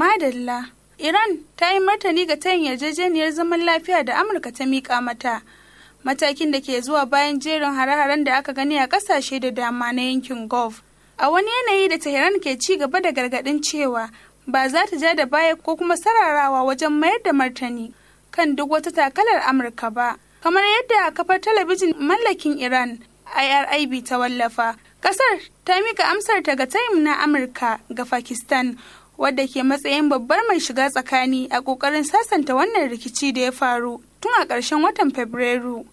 Madalla. Iran ta yi martani ga tayin yarjejeniyar zaman lafiya da Amurka ta miƙa mata. Matakin da ke zuwa bayan jerin hare-haren da aka gani a ƙasashe da dama na yankin Gulf. A wani yanayi da Tehran ke ci gaba da gargaɗin cewa ba za ta ja da baya ko kuma sararawa wajen mayar da martani kan duk wata takalar Amurka ba. Kamar yadda kafar talabijin mallakin Iran IRIB ta wallafa, kasar ta mika amsar ta ga tayin na Amurka ga Pakistan wadda ke matsayin babbar mai shiga tsakani a ƙoƙarin sasanta wannan rikici da ya faru tun a ƙarshen watan Fabrairu.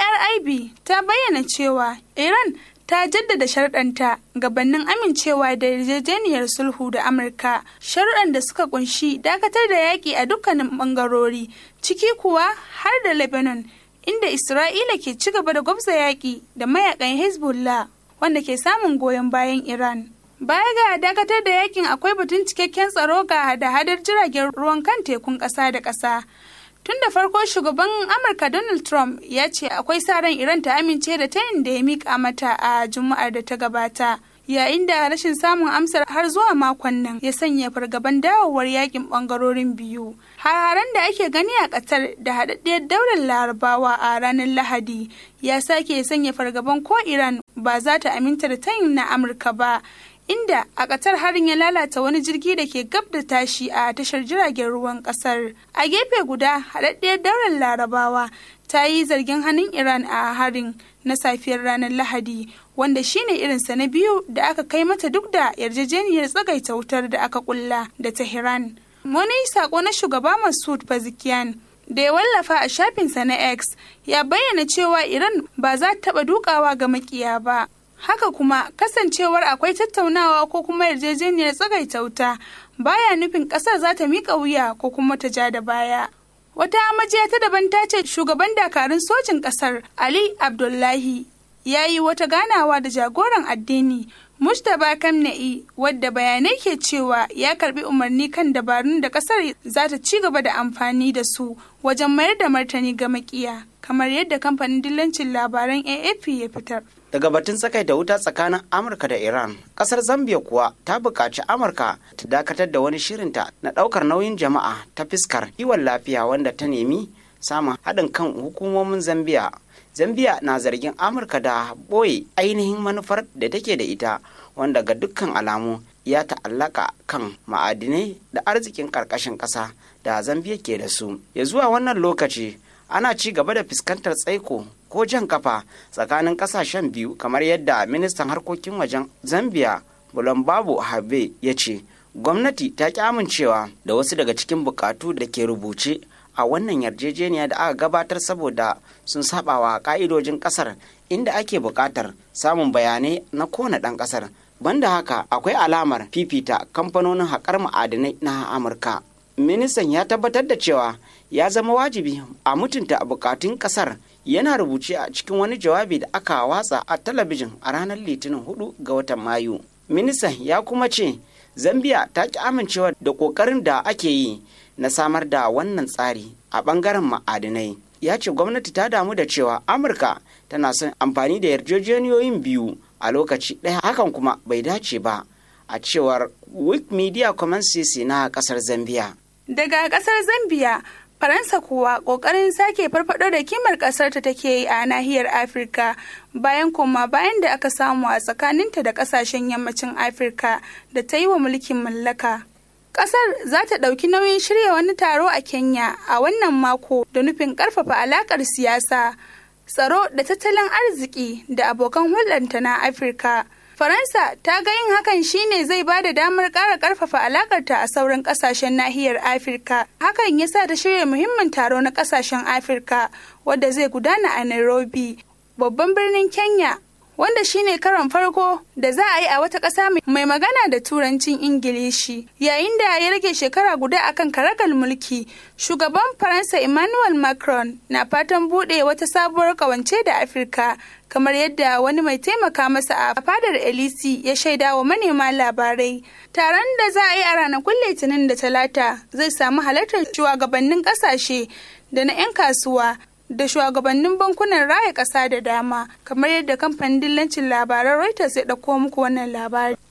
IRIB ta bayyana cewa Iran ta jaddada sharɗanta gabanin amincewa da yarjejeniyar sulhu da amurka sharuɗan da suka kunshi dakatar da yaƙi a dukkanin ɓangarori ciki kuwa har da lebanon inda isra'ila ke ci gaba da gwabza yaƙi da mayakan hezbollah wanda ke samun goyon bayan iran baya ga dakatar da yakin akwai batun cikakken tsaro ga hada-hadar jiragen ruwan kan tekun ƙasa da ƙasa Tun da farko shugaban Amurka Donald Trump ya ce akwai sa ran Iran ta amince da tayin da ya mika mata a Juma'ar da ta gabata. Yayin da rashin samun amsar har zuwa makon nan ya sanya fargaban dawowar yakin bangarorin biyu. Hararen da ake gani a Qatar da haɗaɗɗiyar daular Larabawa a ranar Lahadi ya sake sanya fargaban ko Iran ba za ta aminta da tayin na Amurka ba. inda a ƙatar harin ya lalata wani jirgi da ke gab da tashi a tashar jiragen ruwan ƙasar. A gefe guda, haɗaɗɗiyar daular larabawa ta yi zargin hannun Iran a harin na safiyar ranar Lahadi, wanda shine irinsa na biyu da aka kai mata duk da yarjejeniyar tsagaita wutar da aka kulla da Tehran. Wani sako na shugaba Masud Pezeshkian da ya wallafa a shafinsa na X ya bayyana cewa Iran ba za ta taɓa dukawa ga makiya ba. haka kuma kasancewar akwai tattaunawa ko kuma yarjejeniyar tsagaita wuta baya nufin kasar za ta miƙa wuya ko kuma ta ja da baya wata majiya ta daban ta ce shugaban dakarun sojin kasar ali abdullahi ya yi wata ganawa da jagoran addini Mustapha Kamna'i wadda bayanai ke cewa ya karbi umarni kan dabarun da kasar za ta ci gaba da amfani da su wajen mayar da martani ga makiya kamar yadda kamfanin dillancin labaran AFP ya fitar. daga batun tsakaita wuta tsakanin amurka da iran kasar zambia kuwa ta buƙaci amurka ta dakatar da wani shirinta na ɗaukar nauyin jama'a ta fiskar kiwon lafiya wanda ta nemi samun haɗin kan hukumomin zambia zambia na zargin amurka da ɓoye ainihin manufar da take da ita wanda ga dukkan alamu ya ta'allaka kan ma'adinai da arzikin ƙarƙashin ƙasa da zambia ke da su ya zuwa wannan lokaci ana ci gaba da fuskantar tsaiko ko jan kafa tsakanin kasashen biyu kamar yadda ministan harkokin wajen zambia babu habe ya ce gwamnati ta ki amincewa da wasu daga cikin bukatu da ke rubuce a wannan yarjejeniya da aka gabatar saboda sun sabawa ka'idojin kasar inda ake bukatar samun bayanai na kowane ɗan kasar banda haka akwai alamar fifita kamfanonin haƙar ma'adinai na amurka ministan ya tabbatar da cewa ya zama wajibi a mutunta bukatun kasar yana rubuce a cikin wani jawabi da aka watsa a talabijin a ranar litinin 4 ga watan mayu ministan ya kuma ce zambia ta ki amincewa da kokarin da ake yi na samar da wannan tsari a bangaren ma'adinai ya ce gwamnati ta damu da cewa amurka tana son amfani da yarjejeniyoyin biyu a lokaci ɗaya hakan kuma bai dace ba a cewar wikimedia commons na kasar zambia daga kasar zambia Faransa kuwa ƙoƙarin sake farfaɗo da kimar ƙasar ta take yi a nahiyar Afirka bayan koma bayan da aka samu a tsakaninta da ƙasashen yammacin Afirka da ta yi wa mulkin mallaka. Ƙasar za ta ɗauki nauyin shirya wani taro a Kenya a wannan mako da nufin ƙarfafa alaƙar siyasa, tsaro da tattalin arziki da abokan hulɗanta na Afirka. Faransa ta ga yin hakan shine zai ba da damar ƙara ƙarfafa alakarta a sauran ƙasashen nahiyar Afirka. Hakan ya sa ta shirya muhimmin taro na ƙasashen Afirka wadda zai gudana a Nairobi, babban birnin Kenya, wanda shine karon farko da za a yi a wata ƙasa mai magana da turancin Ingilishi. Yayin da ya rage shekara guda akan karagal mulki, shugaban Faransa Emmanuel Macron na fatan buɗe wata sabuwar ƙawance da Afirka. kamar yadda wani mai taimaka masa a fadar elisi ya shaida wa manema labarai taron da za a yi a ranakun litinin da talata zai samu halartar shugabannin kasashe da na 'yan kasuwa da shugabannin bankunan raya ƙasa da dama kamar yadda kamfanin dillancin labaran reuters ya ɗauko muku wannan labari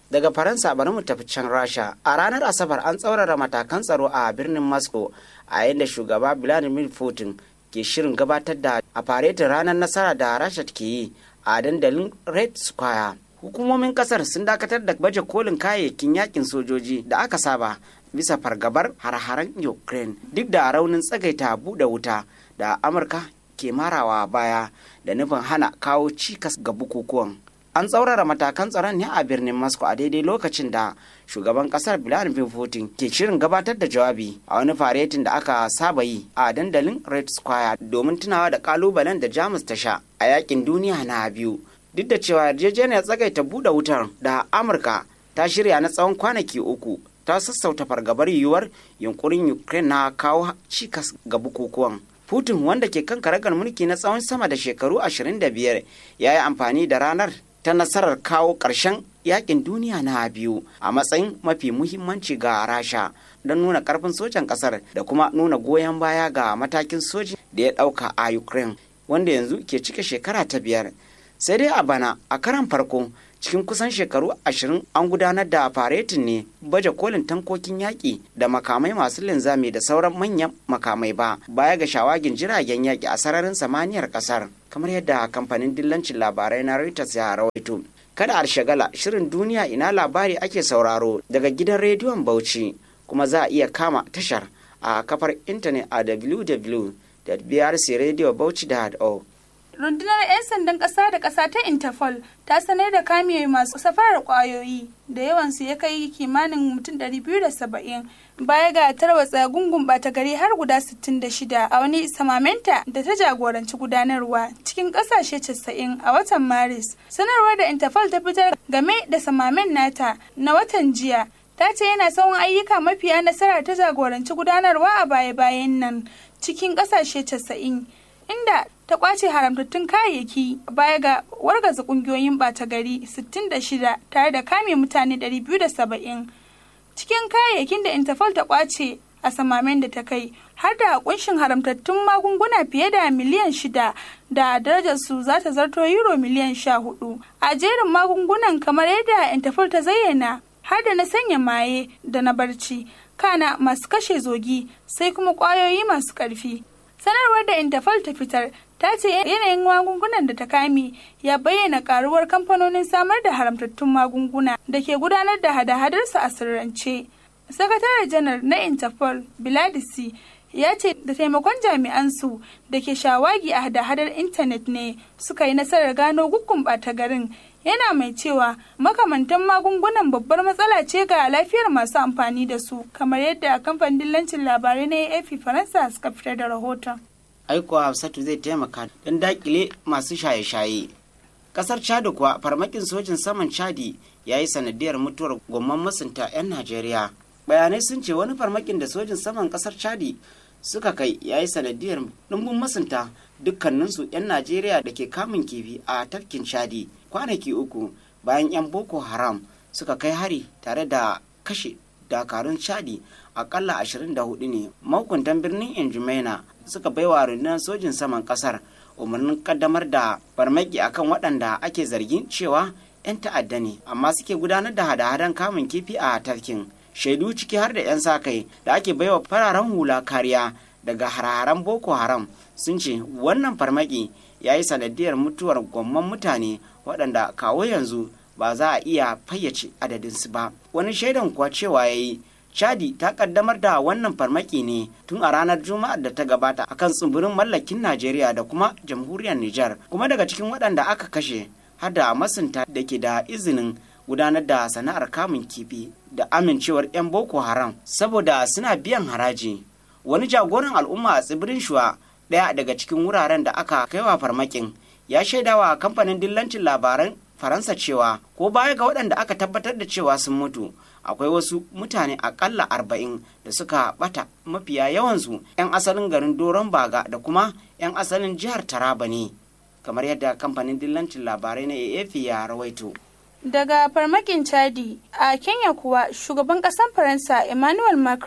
daga faransa bari mu tafi can rasha a ranar asabar an tsaurara matakan tsaro a birnin moscow a yayin da shugaba vladimir putin ke shirin gabatar da a faretin ranar nasara da rasha ke yi a dandalin red square hukumomin kasar sun dakatar da baje kolin kayayyakin yakin sojoji da aka saba bisa fargabar har-haren ukraine duk da raunin tsagaita buɗe wuta da amurka ke marawa baya da nufin hana kawo cikas ga bukukuwan an tsaurara matakan tsaron ne a birnin moscow a daidai lokacin da shugaban kasar vladimir putin ke shirin gabatar da jawabi a wani faretin da aka saba yi a dandalin red square domin tunawa da kalubalen da jamus ta sha a yakin duniya na biyu duk da cewa yarjejeniyar tsagaita buɗe wutar da amurka ta shirya na tsawon kwanaki uku ta sassauta fargabar yiwuwar yunkurin ukraine na kawo cikas ga bukukuwan putin wanda ke kan karagar mulki na tsawon sama da shekaru 25 ya yi amfani da ranar ta nasarar kawo ƙarshen yakin duniya na biyu a matsayin mafi muhimmanci ga rasha don nuna karfin sojan ƙasar da kuma nuna goyon baya ga matakin soji da ya ɗauka a ukraine wanda yanzu ke cike shekara ta biyar sai dai a bana a karan farko cikin kusan shekaru ashirin an gudanar da faretin ne baje kolin tankokin yaƙi da makamai masu linzami da sauran manyan makamai ba baya ga shawagin jiragen yaƙi a sararin samaniyar ƙasar kamar yadda kamfanin dillancin labarai na Reuters ya rawaito kada a shagala shirin duniya ina labari ake sauraro daga gidan rediyon Bauchi kuma za a iya kama tashar a kafar intanet a www.brcradiobauchi.org rundunar 'yan sandan ƙasa da ƙasa ta interpol ta sanar da kame masu safarar ƙwayoyi da yawansu ya kai kimanin mutum 270 baya ga tarwatsa gungun ɓata gari har guda 66 a wani samamenta da ta jagoranci gudanarwa cikin ƙasashe 90 a watan maris sanarwar da interpol ta fitar game da samamen nata na watan jiya ta ce yana tsawon ayyuka mafiya nasara ta jagoranci gudanarwa a baya-bayan nan cikin ƙasashe 90 inda ta kwace haramtattun kayayyaki baya ga wargaza kungiyoyin bata gari 66 tare da kame mutane 270 cikin kayayyakin da interpol ta kwace a samamen da ta kai har da kunshin haramtattun magunguna fiye da miliyan shida da darajar su za ta zarto euro miliyan sha hudu a jerin magungunan kamar yadda interpol ta zayyana har da na sanya maye da na barci kana masu kashe zogi sai kuma kwayoyi masu karfi sanarwar da interpol ta fitar ta ce yanayin magungunan da ta kame ya bayyana karuwar kamfanonin samar da haramtattun magunguna da ke gudanar da hada-hadarsu a sirrance sakatare janar na interpol biladisi ya ce da taimakon jami'an su da ke shawagi a hada-hadar intanet ne suka yi nasarar gano guggun ɓata garin yana mai cewa makamantan magungunan babbar matsala ce ga lafiyar masu amfani da su kamar yadda kamfanin dillancin labarai na AFP Faransa suka fitar da rahoton. Aiko Hafsatu zai taimaka don dakile masu shaye-shaye. Kasar Chad kuwa farmakin sojin saman Chadi ya yi sanadiyar mutuwar gomman masunta 'yan Najeriya. Bayanai sun ce wani farmakin da sojin saman kasar Chadi suka kai ya yi sanadiyar ɗumbin masunta dukkaninsu 'yan Najeriya da ke kamun kifi a tafkin Chadi. kwanaki uku bayan 'yan boko haram suka kai hari tare da kashe dakarun chadi akalla 24 ne mahukuntan birnin injumaina suka baiwa rundunar sojin saman kasar umarnin kaddamar da farmaki akan waɗanda ake zargin cewa 'yan ta'adda ne amma suke gudanar da hada-hadan kamun kifi a tafkin shaidu ciki har da 'yan sa-kai da ake baiwa fararen hula kariya daga hararen boko haram sun ce wannan farmaki ya yi sanadiyar mutuwar gwamman mutane waɗanda kawo yanzu ba za a iya fayyace adadinsu ba wani shaidan kuwa cewa ya yi chadi ta kaddamar da wannan farmaki ne tun a ranar juma'ar da ta gabata akan tsibirin mallakin najeriya da kuma jamhuriyar nijar kuma daga cikin waɗanda aka kashe har da masunta da ke da izinin gudanar da sana'ar kamun kifi da amincewar 'yan boko haram saboda suna biyan haraji wani jagoran al'umma a tsibirin shuwa ɗaya daga cikin wuraren da aka kaiwa farmakin ya shaidawa kamfanin dillancin labaran faransa cewa ko baya ga waɗanda aka tabbatar da cewa sun mutu akwai wasu mutane akalla arba'in da suka bata mafiya yawansu 'yan asalin garin doron baga da kuma 'yan asalin jihar taraba ne kamar yadda kamfanin dillancin labarai na AAP ya rawaito daga farmakin chadi a kenya kuwa shugaban ƙasar faransa emmanuel macron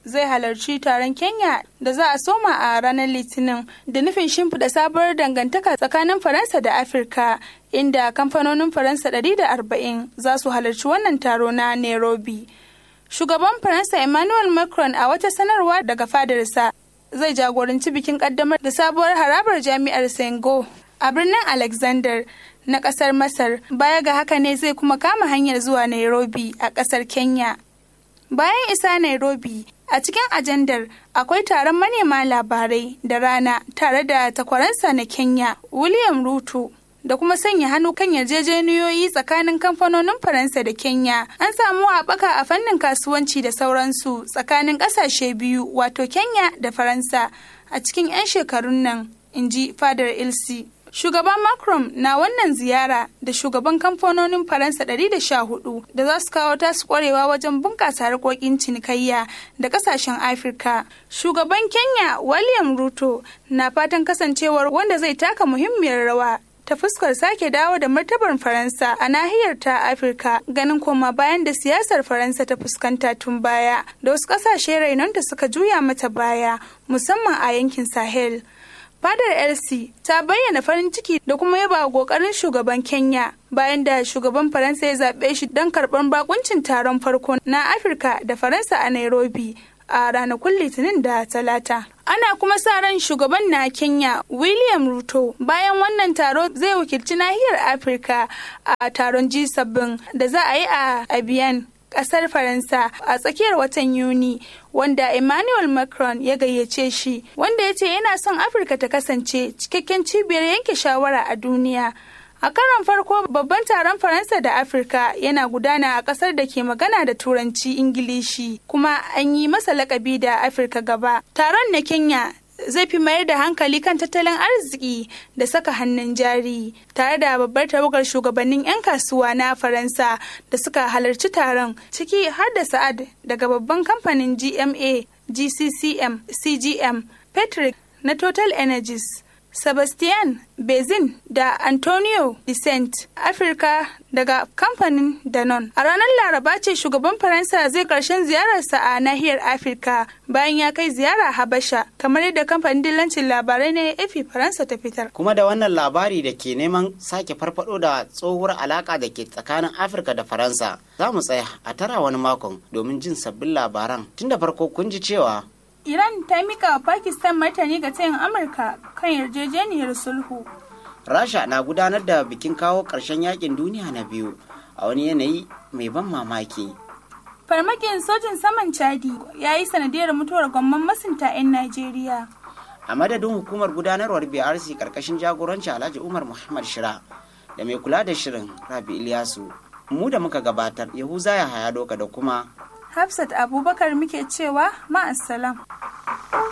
zai halarci taron Kenya da za a soma a ranar Litinin da nufin shimfiɗa sabuwar dangantaka tsakanin Faransa da Afirka inda kamfanonin Faransa 140 za su halarci wannan taro na Nairobi. Shugaban Faransa Emmanuel Macron a wata sanarwa daga fadarsa zai jagoranci bikin kaddamar da sabuwar harabar jami'ar Sengo a birnin Alexander na kasar Masar. Baya ga haka ne zai kuma kama hanyar zuwa Nairobi a kasar Kenya. Bayan isa Nairobi, a cikin ajandar akwai taron manema labarai da rana tare da takwaransa na Kenya, William Ruto. da kuma sanya hannu kan yarjejeniyoyi tsakanin kamfanonin Faransa da Kenya. An samu haɓaka a fannin kasuwanci da sauransu tsakanin ƙasashe biyu wato Kenya da Faransa a cikin 'yan shekarun nan, in ji fadar Ilsi. Shugaban Macron na wannan ziyara da shugaban kamfanonin Faransa 114 da za su kawo tasu kwarewa wajen bunƙasa harkokin cinikayya da ƙasashen Afirka. Shugaban Kenya William Ruto na fatan kasancewar wanda zai taka muhimmiyar rawa ta fuskar sake dawo da martabar Faransa a nahiyar ta Afirka ganin koma bayan da siyasar Faransa ta fuskanta tun baya da wasu ƙasashe rainonta suka juya mata baya musamman a yankin Sahel. Fadar LC ta bayyana farin ciki da kuma yaba kokarin shugaban Kenya bayan da shugaban Faransa ya zaɓe shi don karɓar bakuncin taron farko na Afirka da Faransa a Nairobi a ranakun Litinin da Talata. Ana kuma sa ran shugaban na Kenya William Ruto bayan wannan taro zai wakilci nahiyar Afirka a taron G7 da za a yi a Abiyan. kasar faransa a tsakiyar watan yuni wanda emmanuel macron ya gayyace shi wanda ya ce yana son afirka ta kasance cikakken cibiyar yanke shawara a duniya a karon farko babban taron faransa da afirka yana gudana a kasar da ke magana da turanci ingilishi kuma an yi masa lakabi da afirka gaba taron na kenya zai fi mayar da hankali kan tattalin arziki da saka hannun jari tare da babbar tawagar shugabannin 'yan kasuwa na faransa da suka halarci taron ciki har da sa'ad daga babban kamfanin gma gccm cgm patrick na total energies Sebastian Bezin da Antonio Vicente Afirka daga kamfanin Danone. A ranar Laraba ce shugaban Faransa zai karshen ziyararsa a nahiyar Afirka bayan ya kai ziyara Habasha kamar yadda kamfanin dillancin labarai na AFP Faransa ta fitar. Kuma da wannan labari da ke neman sake farfado da tsohuwar alaka da ke tsakanin Afirka da Faransa za mu tsaya a tara wani makon domin jin sabbin labaran. Tun da farko kun ji cewa Iran ta mika wa Pakistan martani ga tayin Amurka kan yarjejeniyar sulhu. Rasha na gudanar da bikin kawo ƙarshen yakin duniya na biyu a wani yanayi mai ban mamaki. Farmakin sojin saman Chadi ya yi sanadiyar mutuwar gwamman masunta 'yan Najeriya. A madadin hukumar gudanarwar BRC karkashin jagoranci Alhaji Umar Muhammad Shira da mai kula da shirin Rabi Ilyasu. Mu da muka gabatar Yahuza ya haya doka da kuma Hafsat Abubakar muke cewa ma'assalam.